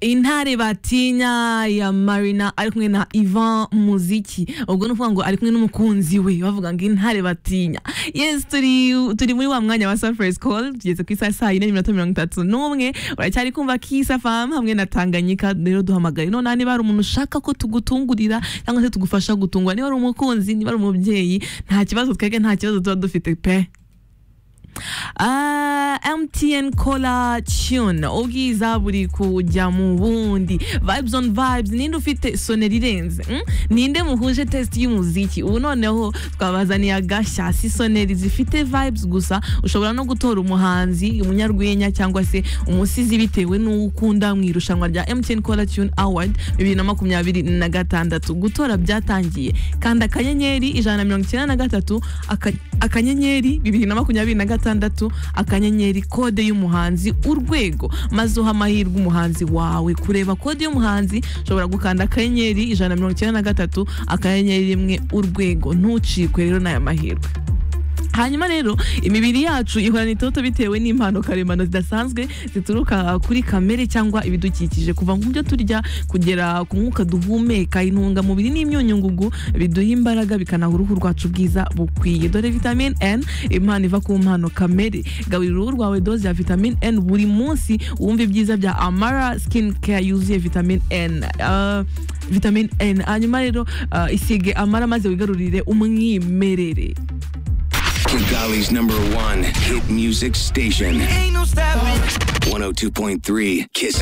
intare batinya ya marina ari kumwe na ivan muziki ubwo ni ukuvuga ngo ari kumwe n'umukunzi we bavuga ngo intare batinya yes turi turi muri wa mwanya wa safari call tugeze ku isaha saa yine n'iminota mirongo itatu n'umwe uracyari kumva kisa famu hamwe na tanganyika rero duhamagare noneho niba hari umuntu ushaka ko tugutungurira cyangwa se tugufasha gutungura niba ari umukunzi niba ari umubyeyi nta kibazo twebwe nta kibazo tuba dufite pe Ah, MTN Cola Tune ubwiza buri kujya mu bundi vibes on vibes ninde ufite soneri irenze mm? ninde muhuje test y'umuziki ubu noneho twabazaniye agashya si soneri zifite vibes gusa ushobora no gutora umuhanzi umunyarwenya cyangwa se umusizi bitewe n'uwo ukunda mu irushanwa rya MTN Cola Tune Award bibiri na makumyabiri na gatandatu gutora byatangiye kanda akanyenyeri ijana na mirongo icyenda na gatatu aka- akanyenyeri bibiri na makumyabiri na gatandatu akanyenyeri kode y'umuhanzi urwego maze uha amahirwe umuhanzi wawe kureba kode y'umuhanzi ushobora gukanda akanyenyeri ijana na mirongo icyenda na gatatu akanyenyeri rimwe urwego ntucikwe rero n'aya mahirwe hanyuma rero imibiri yacu ihorana itoto bitewe n'impano karemano zidasanzwe zituruka kuri kamere cyangwa ibidukikije kuva mu byo turya kugera ku mwuka duhumeka intungamubiri n'imyunyungugu biduha imbaraga bikanaha uruhu rwacu bwiza bukwiye dore vitamine n impano iva ku mpano kamere gaburira uruhu rwawe doze ya vitamine n buri munsi wumva ibyiza bya amara skin care yuzuye vitamine n Ah, vitamine n hanyuma rero ah, isige amara maze wigarurire umwimerere Kigali's number one hit music station. 102.3 Kiss